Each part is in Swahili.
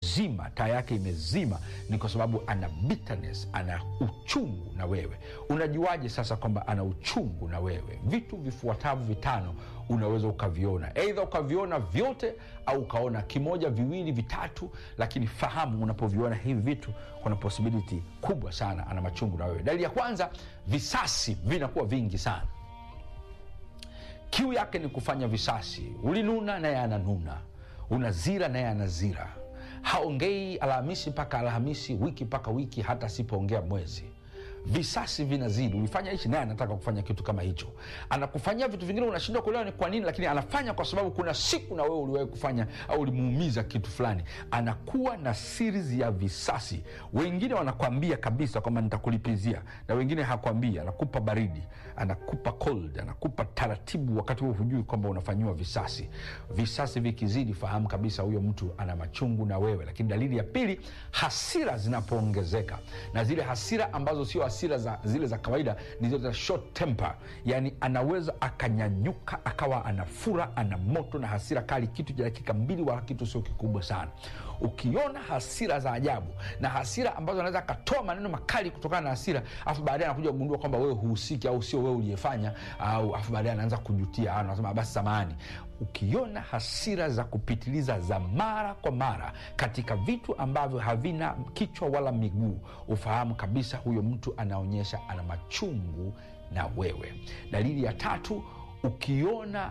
imezima taa yake imezima ni kwa sababu ana bitterness ana uchungu na wewe unajuaje sasa kwamba ana uchungu na wewe vitu vifuatavyo vitano unaweza ukaviona eidha ukaviona vyote au ukaona kimoja viwili vitatu lakini fahamu unapoviona hivi vitu kuna posibiliti kubwa sana ana machungu na wewe dalili ya kwanza visasi vinakuwa vingi sana kiu yake ni kufanya visasi ulinuna naye ananuna unazira naye anazira haongei alhamisi mpaka alhamisi wiki mpaka wiki hata asipoongea mwezi visasi vinazidi ulifanya hichi naye anataka kufanya kitu kama hicho anakufanyia vitu vingine unashindwa kuelewa ni kwa nini lakini anafanya kwa sababu kuna siku na wewe uliwahi kufanya au ulimuumiza kitu fulani anakuwa na series ya visasi wengine wanakwambia kabisa kwamba nitakulipizia na wengine hakwambia anakupa baridi anakupa cold anakupa taratibu wakati huo hujui kwamba unafanyiwa visasi visasi vikizidi fahamu kabisa huyo mtu ana machungu na wewe lakini dalili ya pili hasira zinapoongezeka na zile hasira ambazo sio hasira za, zile za kawaida ni zile za short temper yani anaweza akanyanyuka akawa anafura ana moto na hasira kali kitu cha dakika mbili wala kitu sio kikubwa sana ukiona hasira za ajabu na hasira ambazo anaweza akatoa maneno makali kutokana na hasira afu baadaye anakuja kugundua kwamba wewe huhusiki au sio wewe uliyefanya au afu baadaye anaanza kujutia au anasema basi samahani ukiona hasira za kupitiliza za mara kwa mara katika vitu ambavyo havina kichwa wala miguu ufahamu kabisa huyo mtu anaonyesha ana machungu na wewe dalili ya tatu ukiona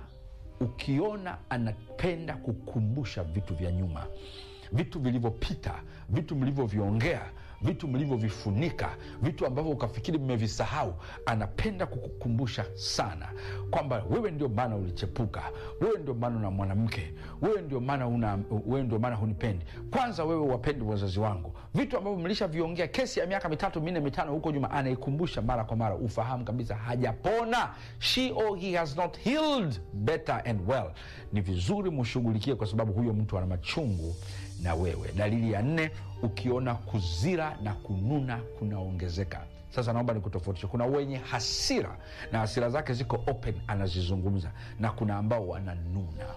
ukiona anapenda kukumbusha vitu vya nyuma vitu vilivyopita vitu mlivyoviongea vitu mlivyovifunika vitu ambavyo ukafikiri mmevisahau anapenda kukukumbusha sana kwamba wewe ndio maana ulichepuka wewe ndio maana una mwanamke wewe ndio maana una wewe ndio maana hunipendi kwanza wewe wapendi wazazi wangu vitu ambavyo mlishaviongea kesi ya miaka mitatu minne mitano huko nyuma anaikumbusha mara kwa mara ufahamu kabisa hajapona she or he has not healed better and well ni vizuri mshughulikie kwa sababu huyo mtu ana machungu na wewe dalili ya nne ukiona kuzira na kununa kunaongezeka sasa naomba nikutofautishe kuna wenye hasira na hasira zake ziko open anazizungumza na kuna ambao wananuna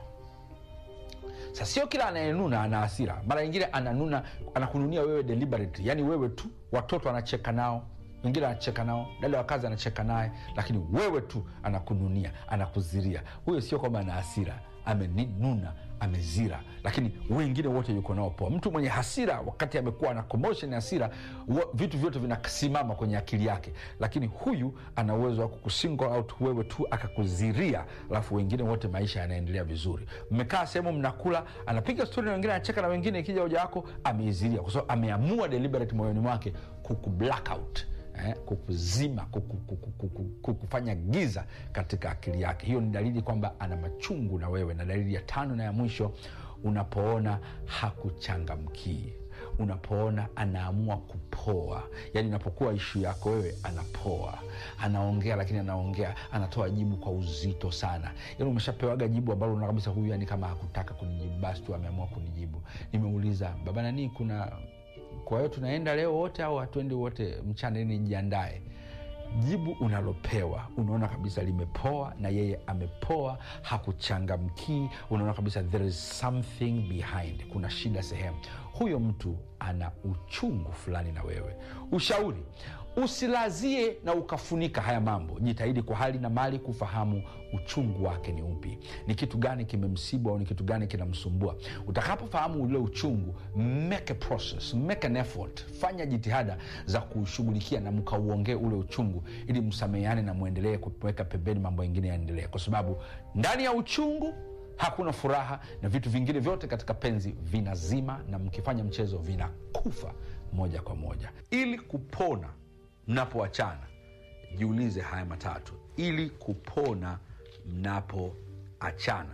sasa sio kila anayenuna ana hasira mara nyingine ananuna anakununia wewe deliberately yani wewe tu watoto anacheka nao wengine anacheka nao dada wa kazi anacheka naye lakini wewe tu anakununia anakuziria huyo sio kwamba ana hasira amenununa amezira lakini wengine wote yuko nao poa mtu mwenye hasira wakati amekuwa na commotion ya hasira wa- vitu vyote vinasimama kwenye akili yake lakini huyu ana uwezo wa kukusingle out wewe tu akakuziria alafu wengine wote maisha yanaendelea vizuri mmekaa sehemu mnakula anapiga stori na wengine anacheka na wengine ikija hoja yako ameiziria kwa sababu ameamua deliberate moyoni mwake kuku blackout eh, kukuzima kuku, kuku, kuku, kukufanya giza katika akili yake hiyo ni dalili kwamba ana machungu na wewe na dalili ya tano na ya mwisho unapoona hakuchangamkii unapoona anaamua kupoa yani inapokuwa ishu yako wewe anapoa anaongea lakini anaongea anatoa jibu kwa uzito sana yani umeshapewaga jibu ambalo unaona kabisa huyu yani kama hakutaka kunijibu basi tu ameamua kunijibu nimeuliza baba nanii kuna kwa hiyo tunaenda leo wote au hatuendi wote mchana ili nijiandae jibu unalopewa unaona kabisa limepoa na yeye amepoa hakuchangamkii unaona kabisa there is something behind kuna shida sehemu huyo mtu ana uchungu fulani na wewe ushauri usilazie na ukafunika haya mambo jitahidi kwa hali na mali kufahamu uchungu wake ni upi ni kitu gani kimemsibu au ni kitu gani kinamsumbua utakapofahamu ule uchungu make a process make an effort fanya jitihada za kushughulikia na mkauongee ule uchungu ili msameheane na mwendelee kuweka pembeni mambo mengine yaendelee kwa sababu ndani ya uchungu hakuna furaha na vitu vingine vyote katika penzi vinazima na mkifanya mchezo vinakufa moja kwa moja ili kupona mnapoachana jiulize haya matatu ili kupona mnapoachana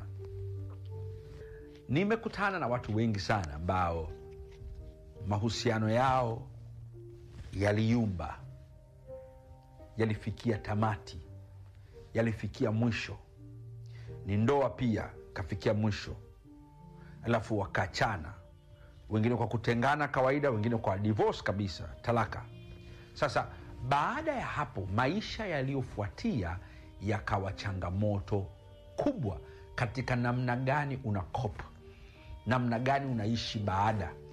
nimekutana na watu wengi sana ambao mahusiano yao yaliyumba yalifikia tamati yalifikia mwisho ni ndoa pia kafikia mwisho alafu wakaachana wengine kwa kutengana kawaida wengine kwa divorce kabisa talaka sasa baada ya hapo maisha yaliyofuatia yakawa changamoto kubwa katika namna gani una cope namna gani unaishi baada